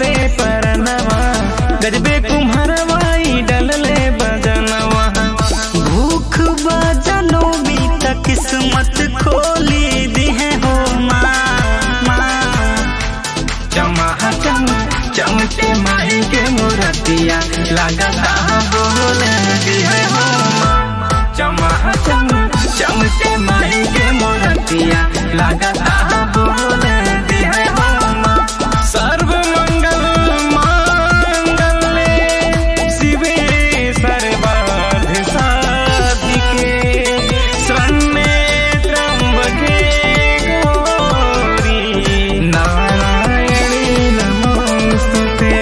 से परनवा गजबे कुम्हरवाई डलले बजनवा भूख बजनो भी त किस्मत खोली दी है हो माँ माँ चमा चम चमके माई के मूर्तिया लगता बोले दी है हो चमा चम चमके माई के मूर्तिया लगता बोले दी है हो सर्व मंगल मांगल्ये शिवे सर्वार्थ साधिके शरण्ये त्र्यंबके गौरी नारायणी नमोस्तुते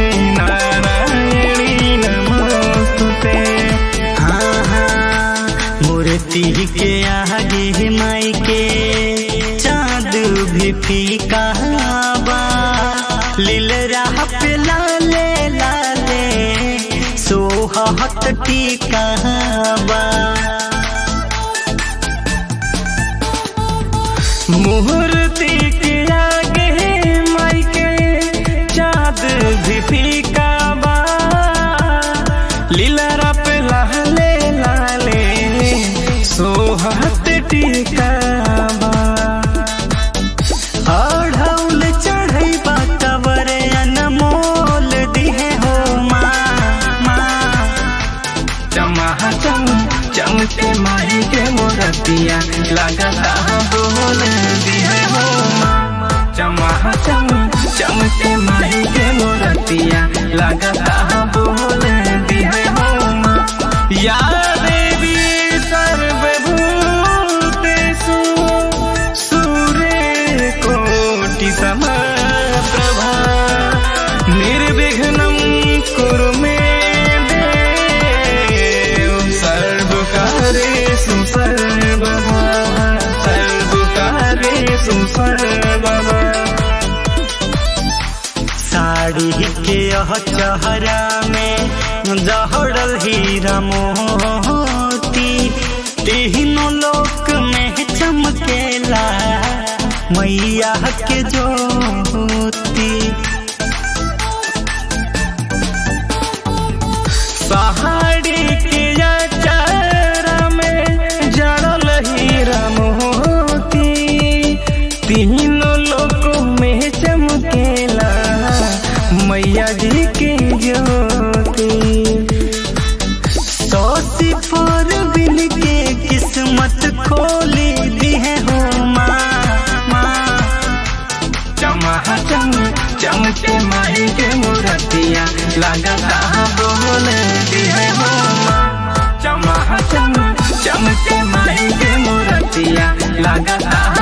नारायणी नमोस्तुते हाँ हाँ मूर्ति के आगे माई के चाँद भी फीका बा लील राह पे लाले लाले सोहत टीका बा मूर्ति के आगे माई के चाँद भी फीका बा लीला पे लाले लाले सोहत टीका बा अढ़ौल चढ़ई बातवर अनमोल दिहे हो माँ माँ चमा चम चमके माई के मोरतिया लगता बोल दिए हो चमा चम चमके माई के मोरतिया लगता बोल दिए हो या देवी सर्वभूतेषु सूर्य कोटि समप्रभा निर्विघ्नं कुरु मे देव सर्वकार्येषु सर्वदा सर्वकार्येषु सर्वदा साड़ी के यह चेहरा में जहड़ल हीरा मोती तीनों लोक में चमकेला मैया के ज्योति पहाड़ी के चारा में जड़ल हीरा मोती तीनों लोकों में चमकेला मैया जी के ज्योति सोसी पर बिन के किस्मत खोली दी है हो माँ माँ चमा चम चमके माई के मूर्तिया लगता बोल दी है हो चमा चम चमके माई के मूर्तिया लगता